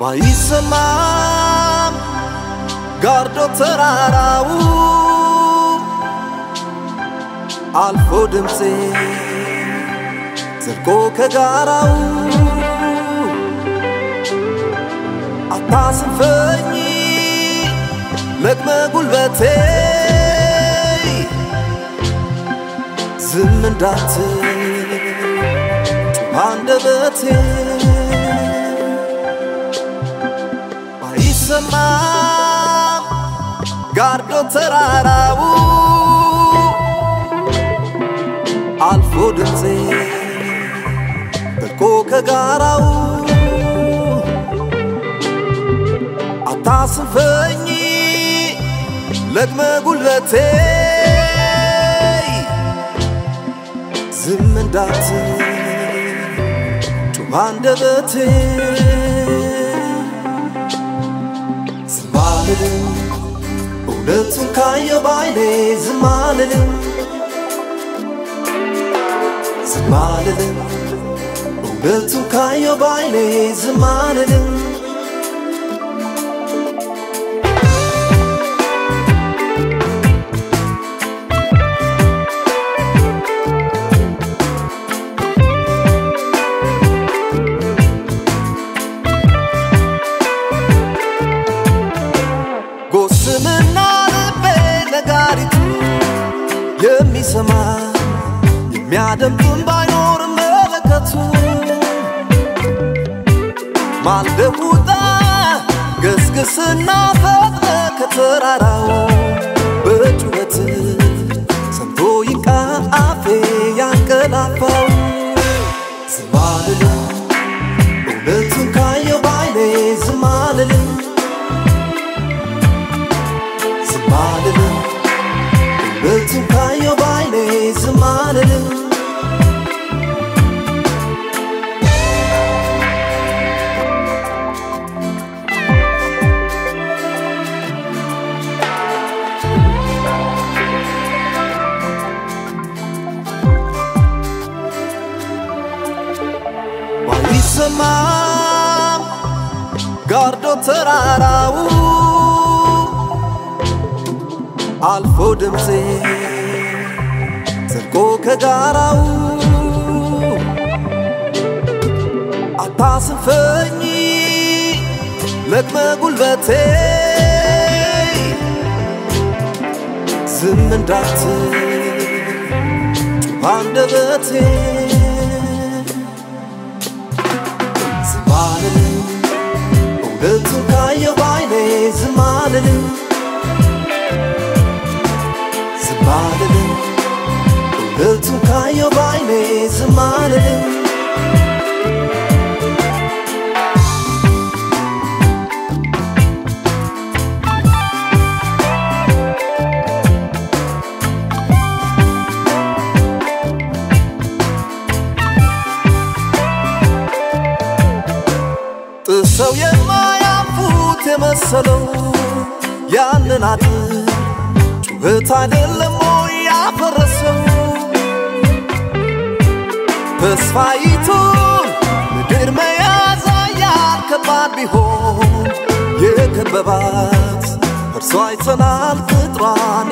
ባይሰማም ጋርዶ ተራራው አልፎ ድምፄ ዘልቆ ከጋራው አታስንፈኝ ለቅመ ጉልበቴ ዝም እንዳትል ጩኸ አንደበቴ ባይሰማም ጋርዶ ተራራው አልፎ ድምፄ ጠልቆ ከጋራው አታስንፈኝ ለቅመ ጉልበቴ ዝም እንዳትል ጩኸ አንደበቴ ዝም አልልም እውነቱን ካየሁ ባይኔ ዝም አልልም ዝም አልልም እውነቱን ካየሁ ባይኔ ዝም አልልም ጎስምና ልቤ ነጋሪቱ የሚሰማ የሚያደምጡን ባይኖር መለከቱ ማልደህ ውጣ ገስግስና ፈጥነ ከተራራው በጩኸት ሰምቶ ይንቃ አፌ ያንቀላፋው ዝም አልልም እውነቱን ካየሁ ባይኔ ዝም አልልም ዝም አልልም እውነቱን ካየሁ ባይኔ ዝም አልልም ባይሰማም ጋርዶ ተራራው አልፎ ድምፄ ዘልቆ ከጋራው አታስንፈኝ ለቅመ ጉልበቴ ዝም እንዳትል ጩኸ አንደበቴ ዝም አልልም እውነቱን ካየሁ ባይኔ ዝም አልልም ዝም አልልም እውነቱን ካየሁ ባይኔ ዝም አልልም ጥሰው የማያልፉት የመሰለው ያንን አጥር ጩኸት አይደለም ወይ ያፈረሰው ተስፋይቱን ምድር መያዝ ያን ከባድ ቢሆን የከበባት እርሷ አይተናል ቅጥሯን